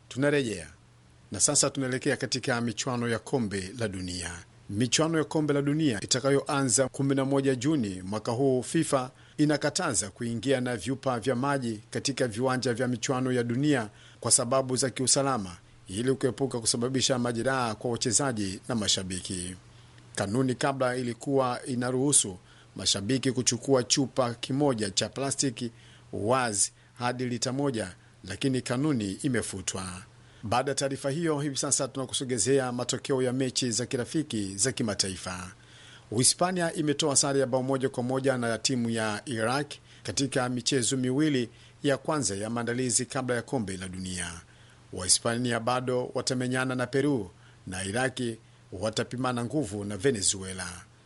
Tunarejea na sasa tunaelekea katika michuano ya kombe la dunia. Michuano ya kombe la dunia itakayoanza 11 Juni mwaka huu, FIFA inakataza kuingia na vyupa vya maji katika viwanja vya michuano ya dunia kwa sababu za kiusalama, ili kuepuka kusababisha majeraha kwa wachezaji na mashabiki. Kanuni kabla ilikuwa inaruhusu mashabiki kuchukua chupa kimoja cha plastiki wazi hadi lita moja, lakini kanuni imefutwa. Baada ya taarifa hiyo, hivi sasa tunakusogezea matokeo ya mechi za kirafiki za kimataifa. Uhispania imetoa sare ya bao moja kwa moja na timu ya Iraq katika michezo miwili ya kwanza ya maandalizi kabla ya kombe la dunia. Wahispania bado watamenyana na Peru na Iraki watapimana nguvu na Venezuela.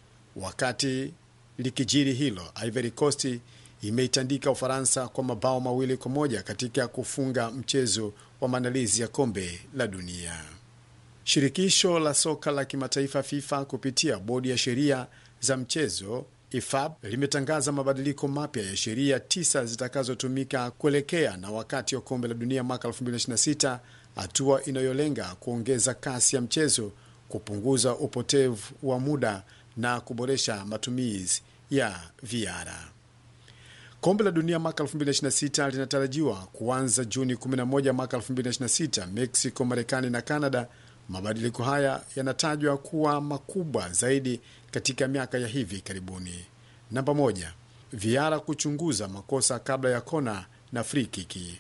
Wakati likijiri hilo, Ivory Coast imeitandika Ufaransa kwa mabao mawili kwa moja katika kufunga mchezo wa maandalizi ya kombe la dunia. Shirikisho la soka la kimataifa FIFA kupitia bodi ya sheria za mchezo IFAB limetangaza mabadiliko mapya ya sheria tisa zitakazotumika kuelekea na wakati wa kombe la dunia mwaka 2026, hatua inayolenga kuongeza kasi ya mchezo, kupunguza upotevu wa muda na kuboresha matumizi ya VR. Kombe la dunia mwaka 2026 linatarajiwa kuanza Juni 11 mwaka 2026, Mexico, Marekani na Canada. Mabadiliko haya yanatajwa kuwa makubwa zaidi katika miaka ya hivi karibuni. Namba moja, viara kuchunguza makosa kabla ya kona na free kiki.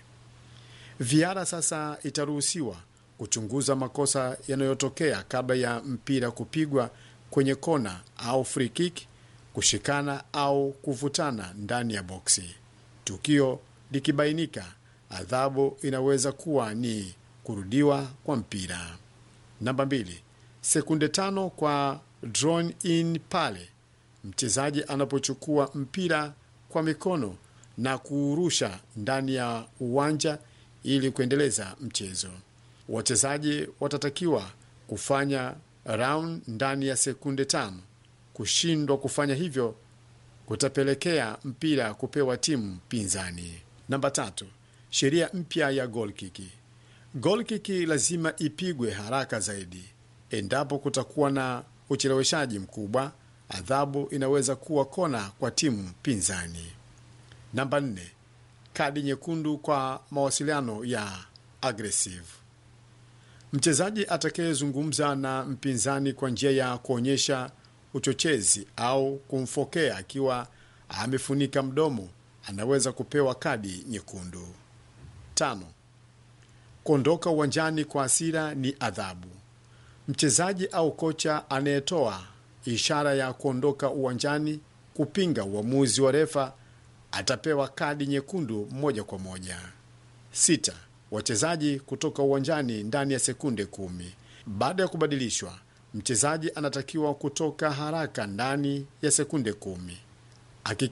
Viara sasa itaruhusiwa kuchunguza makosa yanayotokea kabla ya mpira kupigwa kwenye kona au free kick, kushikana au kuvutana ndani ya boksi. Tukio likibainika, adhabu inaweza kuwa ni kurudiwa kwa mpira. Namba mbili, sekunde tano kwa drawn in pale mchezaji anapochukua mpira kwa mikono na kuurusha ndani ya uwanja ili kuendeleza mchezo. Wachezaji watatakiwa kufanya round ndani ya sekunde tano. Kushindwa kufanya hivyo kutapelekea mpira kupewa timu pinzani. Namba tatu, sheria mpya ya goal kiki. Goal kiki lazima ipigwe haraka zaidi. Endapo kutakuwa na ucheleweshaji mkubwa, adhabu inaweza kuwa kona kwa timu pinzani. Namba nne, kadi nyekundu kwa mawasiliano ya aggressive. Mchezaji atakayezungumza na mpinzani kwa njia ya kuonyesha uchochezi au kumfokea akiwa amefunika mdomo anaweza kupewa kadi nyekundu. Tano, kuondoka uwanjani kwa hasira ni adhabu. Mchezaji au kocha anayetoa ishara ya kuondoka uwanjani kupinga uamuzi wa refa atapewa kadi nyekundu moja kwa moja. Sita, wachezaji kutoka uwanjani ndani ya sekunde kumi. Baada ya kubadilishwa, mchezaji anatakiwa kutoka haraka ndani ya sekunde kumi.